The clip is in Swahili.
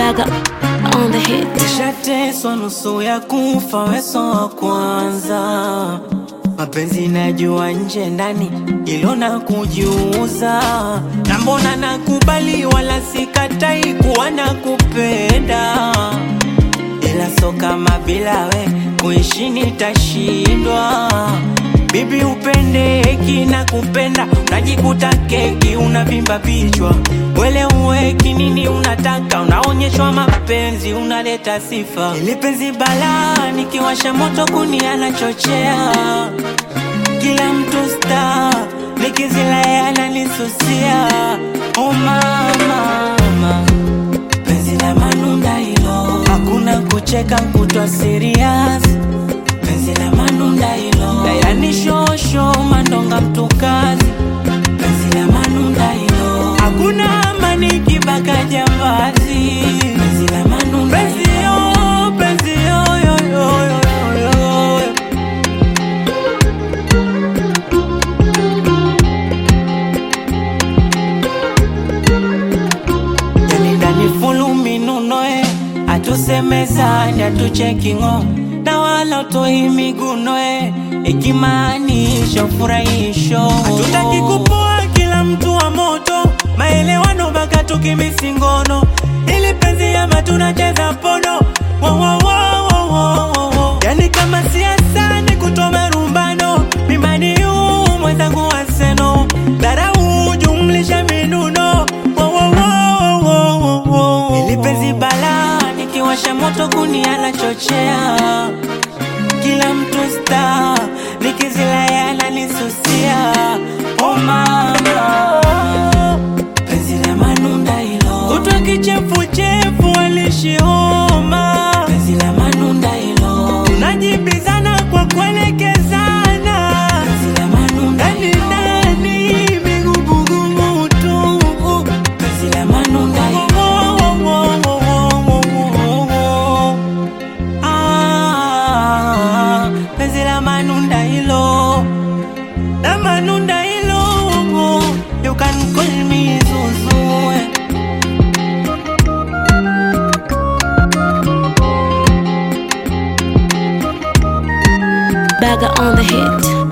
Bagger on the hit. Nishateswa nusu ya kufa, weso wa kwanza. Mapenzi najua nje ndani, ilo na kujiuza. Na mbona nakubali, wala sikatai kuwa na kupenda, ila so kama bila we kuishi nitashindwa. Bibi upendeki na kupenda, unajikuta keki unavimba vichwa. Wele uweki nini unataka, unaonyeshwa mapenzi, unaleta sifa. Ili penzi balaa, nikiwasha moto kuni anachochea. Kila mtu star, nikizila ananisusia. Oh mama, mama. Penzi la manunda hilo, hakuna kucheka kutwa serious. Penzi la manunda hilo, yani shosho mandonga mtukazi. Penzi la manunda hilo, hakuna amani kibaka jambazi. Penzi la manunda penzi yo, penzi yo, yo, yo, yo, yo, yo. yani ndani fulu minunoe atusemezani atuchekingo na wala utoi migunoe ikimaanisha ufurahisho hatutaki kupoa kila mtu wa moto maelewano mpaka tukimisingono ili penzi ama tunacheza pono wo, wo, wo, wo, wo, wo, wo. yani kama siasa ni kutoa marumbano mimani yu mwenzangu waseno dharau jumlisha minuno wo, wo, wo, wo, wo, wo, wo. ili penzi bala nikiwasha moto kuni anachochea kila mtu sta nikizila ananisusia oh mama penzi la manunda hilo kutwa kichefuchefu alishioma penzi la manunda hilo tunajibizana kwa kuelekezana penzi la manunda ndani ndani migubugumu tu penzi la manunda hilo Ah, penzi la manunda hilo la manunda hilo you can call me Zuzu Bagger on the hit.